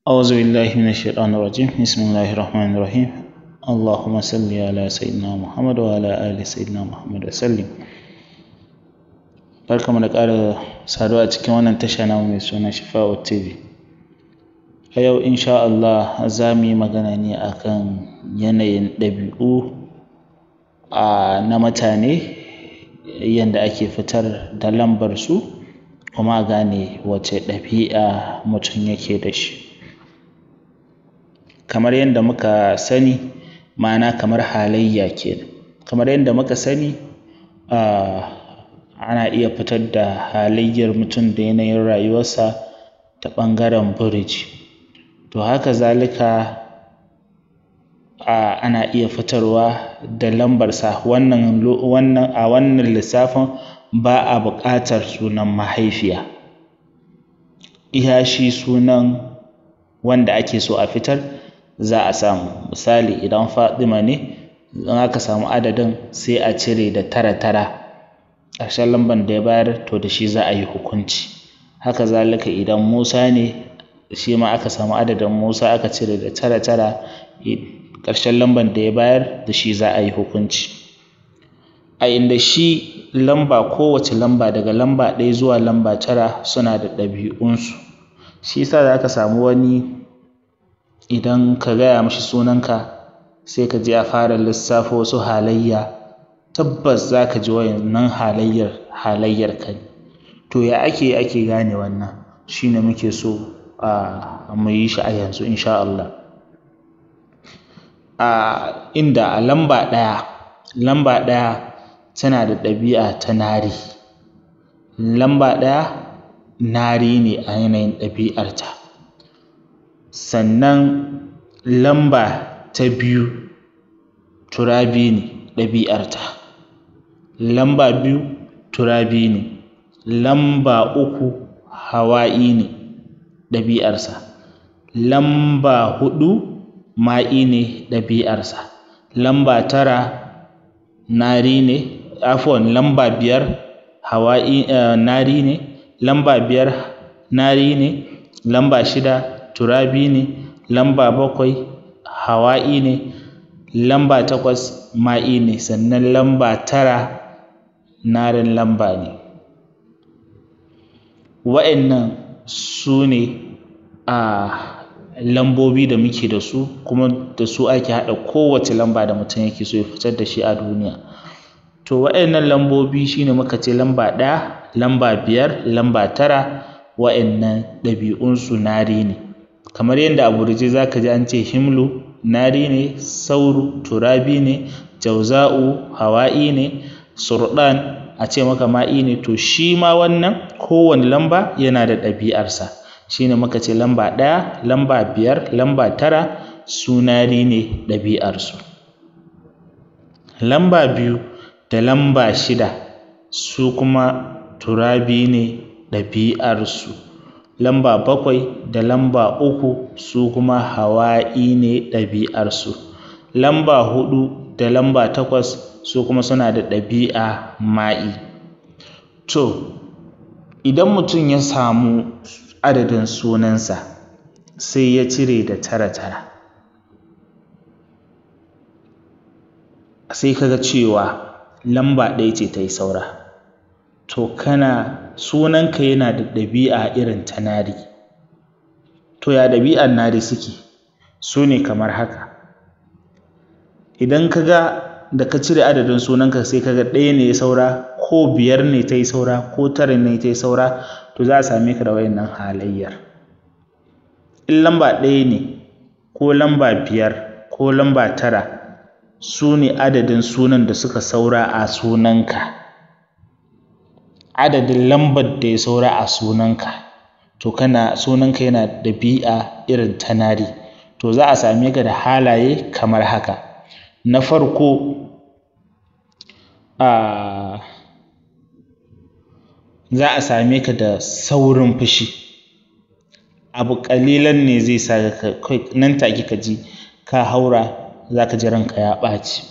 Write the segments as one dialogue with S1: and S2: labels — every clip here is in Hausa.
S1: أعوذ بالله من الشيطان الرجيم بسم الله الرحمن الرحيم اللهم صل على سيدنا محمد وعلى آل سيدنا محمد وسلم barkamu da ƙara saduwa a cikin wannan tasha namu mai suna Shifa'u TV a yau insha Allah za mu yi magana ne akan yanayin ɗabi'u a na mutane yanda ake fitar da lambar su kuma a gane wace ɗabi'a mutum yake da shi kamar yadda muka sani ma'ana kamar halayya kenan kamar yadda muka sani um ana iya fitar da halayyar mutum da yanayin rayuwarsa ta ɓangaren firiji to haka zalika a ana iya fitarwa da lambarsa wannan wannan a wannan lissafin ba a buƙatar sunan mahaifiya iya shi sunan wanda ake so a fitar za a samu misali idan Fatima ne in aka samu adadin sai a cire da tara tara ƙarshen lambar da ya bayar to da shi za a yi hukunci haka zalika idan Musa ne shi ma aka samu adadin Musa aka cire da tara tara ƙarshen lambar da ya bayar da shi za a yi hukunci a inda shi lamba kowace lamba daga lamba ɗaya zuwa lamba tara suna da ɗabi'unsu shi yasa za ka samu wani idan ka gaya mashi sunanka sai ka ji ya fara lissafo wasu halayya tabbas za ka ji wa'innan halayyar halayyarka ne to ya ake ake gane wannan shi ne muke so a mu yi shi a yanzu insha Allah a inda a lamba ɗaya lamba ɗaya tana da ɗabi'a ta nari lamba ɗaya nari ne a yanayin ɗabi'arta sannan lamba ta biyu turabi ne ɗabi'arta lamba biyu turabi ne lamba uku hawa'i ne ɗabi'arsa lamba huɗu ma'i ne ɗabi'arsa lamba tara nari ne afuwan lamba biyar hawa'i nari ne lamba biyar nari ne lamba shida turabi ne lamba bakwai hawa'i ne lamba takwas ma'i ne sannan lamba tara narin lamba ne wa'innan su ne a lambobi da muke da su kuma da su ake haɗa kowace lamba da mutum yake so ya fitar da shi a duniya to wa'innan lambobi shine muka ce lamba ɗaya lamba biyar lamba tara wa'innan ɗabi'unsu nari ne kamar yadda a gurje za ka ji an ce himlu nari ne sauru turabi ne jauza'u hawa'i ne surɗan a ce maka ma'i ne to shi ma wannan kowane lamba yana da ɗabi'arsa shine muka ce lamba ɗaya lamba biyar lamba tara su nari ne ɗabi'arsu lamba biyu da lamba shida su kuma turabi ne ɗabi'arsu lamba bakwai da lamba uku su kuma hawa'i ne ɗabi'arsu lamba huɗu da lamba takwas su kuma suna da ɗabi'a ma'i to idan mutum ya samu adadin sunansa sai ya cire da tara tara sai ka ga cewa lamba ɗaya ce ta yi saura to kana sunanka yana da ɗabi'a irin ta nari to ya ɗabi'ar nari suke su ne kamar haka idan ka ga da ka cire adadin sunanka sai ka ga ɗaya ne ya saura ko biyar ne ta yi saura ko tara ne ta yi saura to za a same ka da wayannan halayyar in lamba ɗaya ne ko lamba biyar ko lamba tara su ne adadin sunan da suka saura a sunanka adadin lambar da ya saura a sunanka to kana sunanka yana ɗabi'a irin ta nari to za a same ka da halaye kamar haka na farko a za a same ka da saurin fushi abu ƙalilan ne zai sa ka nan take ka ji ka haura za ka ji ranka ya ɓaci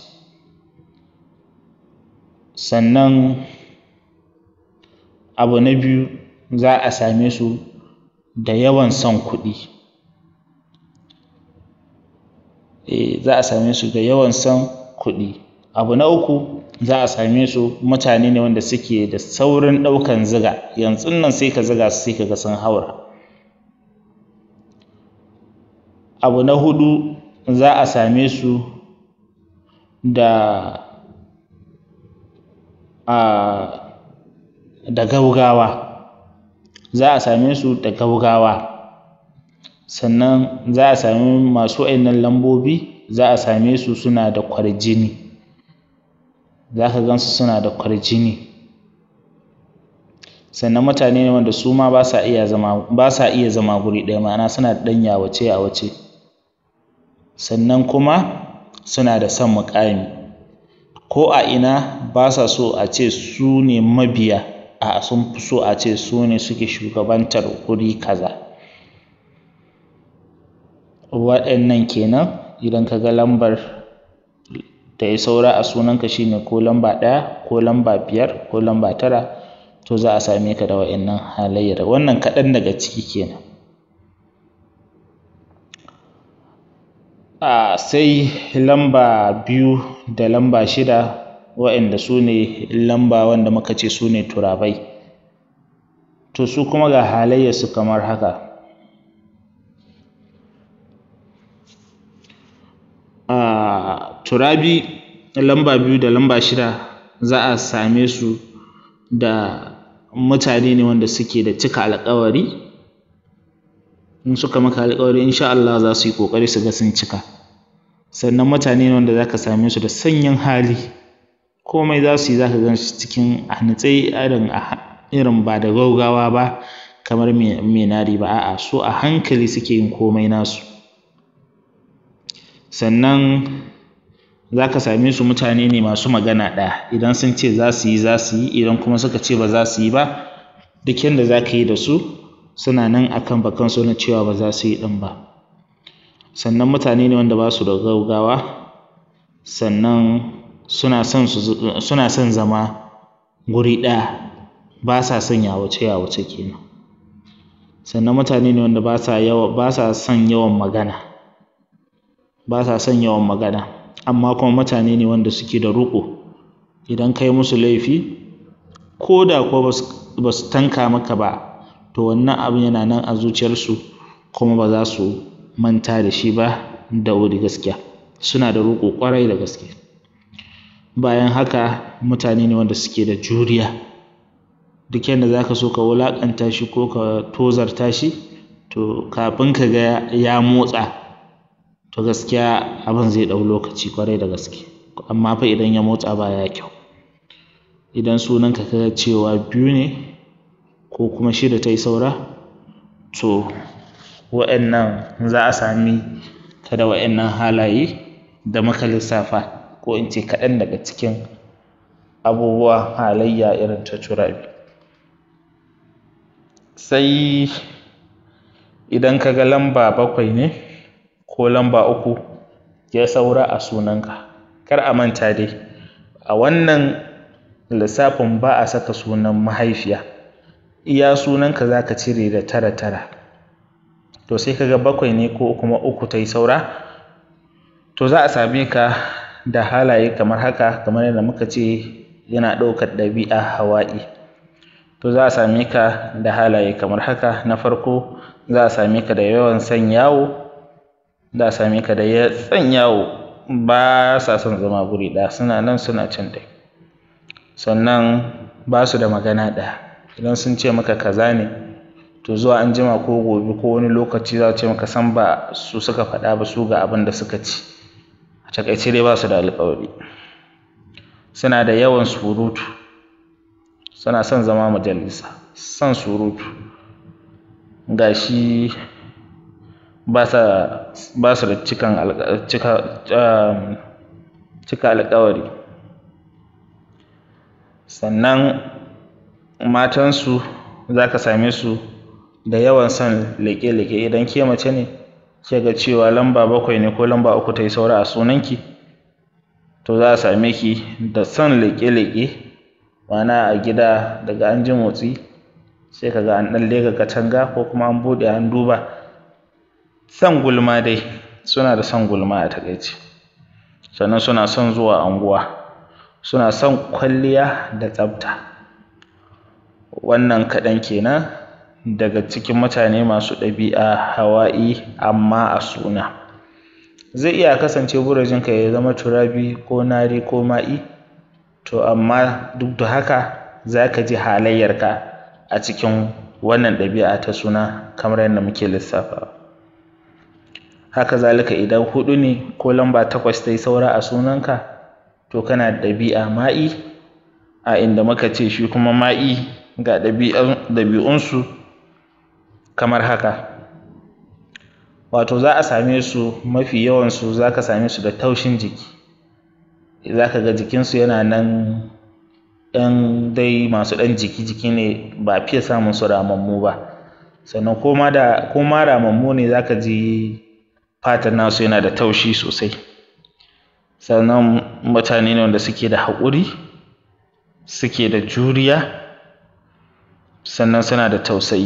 S1: sannan abu na biyu za a same su da yawan son kuɗi eh za a same su da yawan son kuɗi abu na uku za a same su mutane ne wanda suke da saurin ɗaukan ziga yanzu nan sai ka ziga su sai ka ga sun haura abu na hudu za a same su da a da gaugawa za a same su da gaugawa sannan za a sami masu wa'innan lambobi za a same su suna da kwarjini za ka gan su suna da kwarjini sannan mutane ne wanda su ma ba sa iya zama ba sa iya zama guri ɗaya ma'ana suna da ɗan yawace yawace sannan kuma suna da son muƙami ko a ina ba sa so a ce su ne mabiya a'a sun fi so a ce su ne suke shugabantar guri kaza waɗannan kenan idan ka ga lambar da ya saura a sunanka shi ne ko lamba ɗaya ko lamba biyar ko lamba tara to za a same ka da waɗannan halayyar wannan kaɗan daga ciki kenan a sai lamba biyu da lamba shida waɗanda su ne lamba wanda muka ce su ne turabai to su kuma ga halayyarsu kamar haka a turabi lamba biyu da lamba shida za a same su da mutane ne wanda suke da cika alƙawari in suka maka alƙawari insha Allah za su yi ƙoƙari su ga sun cika sannan mutane ne wanda za ka same su da sanyin hali komai za su yi za ka gan su cikin a natse irin irin ba da gaugawa ba kamar mai nari ba a'a su a hankali suke yin komai nasu sannan za ka same su mutane ne masu magana ɗaya idan sun ce za su yi za su yi idan kuma suka ce ba za su yi ba duk yanda za ka yi da su suna nan a kan bakansu na cewa ba za su yi ɗin ba sannan mutane ne wanda ba su da gaugawa sannan suna son su suna son zama guri ɗaya ba sa son yawace yawace kenan sannan mutane ne wanda ba sa yawa ba sa son yawan magana ba sa son yawan magana amma kuma mutane ne wanda suke da riƙo idan ka yi musu laifi ko da kuwa ba su tanka maka ba to wannan abin yana nan a zuciyarsu kuma ba za su manta da shi ba da wuri gaskiya suna da riƙo ƙwarai da gaske bayan haka mutane ne wanda suke da juriya duk yanda za ka so ka wulaƙanta shi ko ka tozarta shi to kafin ka ga ya motsa to gaskiya abin zai ɗau lokaci ƙwarai da gaske amma fa idan ya motsa baya kyau idan sunanka ka ga cewa biyu ne ko kuma shida ta yi saura to waɗannan za a sami ka da waɗannan halaye da muka lissafa ko in ce kaɗan daga cikin abubuwa halayya irin ta turabi sai idan ka ga lamba bakwai ne ko lamba uku ya saura a sunanka kar a manta dai a wannan lissafin ba a saka sunan mahaifiya iya sunanka za ka cire da tara tara to sai ka ga bakwai ne ko kuma uku ta yi saura to za a same ka da halaye kamar haka kamar yadda muka ce yana ɗaukar ɗabi'a hawa'i to za a same ka da halaye kamar haka na farko za a same ka da yawan son yawo za a same ka da son yawo ba sa son zama guri ɗaya suna nan suna can ɗai sannan ba su da magana ɗaya idan sun ce maka kaza ne to zuwa an jima ko gobe ko wani lokaci za su ce maka san ba su suka faɗa ba su ga abin da suka ci a taƙaice dai ba su da alƙawari suna da yawan surutu suna son zama majalisa son surutu ga shi ba su da cikan cika alƙawari sannan matansu za ka same su da yawan son leƙe-leƙe idan ke mace ne ke ga cewa lamba bakwai ne ko lamba uku ta yi saura a sunanki to za a same ki da son leƙe-leƙe ma'ana a gida daga an ji motsi sai ka ga an ɗan leƙa katanga ko kuma an buɗe an duba son gulma dai suna da son gulma a taƙaice sannan suna son zuwa anguwa suna son kwalliya da tsafta wannan kaɗan kenan daga cikin mutane masu ɗabi'a hawa'i amma a suna zai iya kasance burajinka ya zama turabi ko nari ko ma'i to amma duk da haka za ka ji halayyarka a cikin wannan ɗabi'a ta suna kamar yadda muke lissafawa haka zalika idan huɗu ne ko lamba takwas ta yi saura a sunanka to kana da ɗabi'a ma'i a inda muka ce shi kuma ma'i ga ɗabi'unsu kamar haka wato za a same su mafi yawansu za ka same su da taushin jiki za ka ga jikinsu yana nan ɗan dai masu ɗan jiki-jiki ne ba fiye samun su ramammu ba sannan ko ma da ko ma ramammu ne za ka ji fatan nasu yana da taushi sosai sannan mutane ne wanda suke da haƙuri suke da juriya sannan suna da tausayi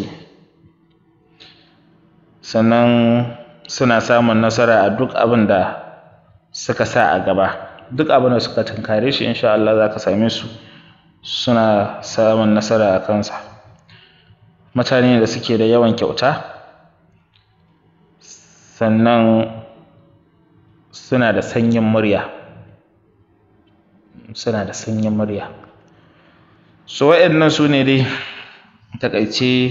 S1: sannan suna samun nasara a duk abin da suka sa a gaba duk abin da suka tunkare shi insha Allah za ka same su suna samun nasara a kansa mutane da suke da yawan kyauta sannan suna da sanyin murya suna da sanyin murya so waɗannan su ne dai taƙaice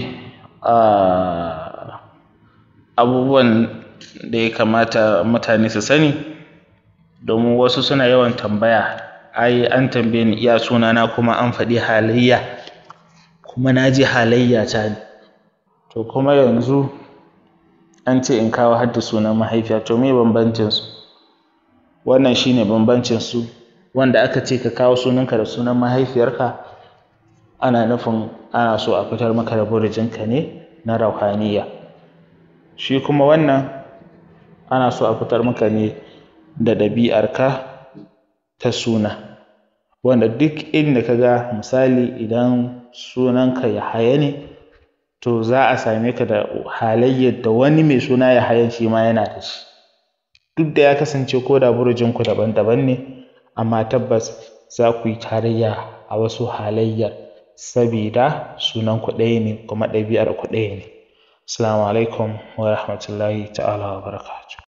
S1: abubuwan da ya kamata mutane su sani domin wasu suna yawan tambaya ai an tambaye ni iya sunana kuma an faɗi halayya kuma na ji halayya ta ne to kuma yanzu an ce in kawo har da sunan mahaifiya to me bambancin su wannan shine bambancin su wanda aka ce ka kawo sunanka da sunan mahaifiyarka ana nufin ana so a fitar maka da burjinka ne na rauhaniya shi kuma wannan ana so a fitar maka ne da ɗabi'arka ta suna wanda duk inda ka ga misali idan sunanka Yahaya ne to za a same ka da halayyar da wani mai suna Yahayan shi ma yana da shi duk da ya kasance ko da burjinku daban-daban ne amma tabbas za ku yi tarayya a wasu halayyar sabida sunanku ɗaya ne kuma ɗabi'ar ku ɗaya ne assalamu alaikum wa rahmatullahi ta'ala wa barakatuh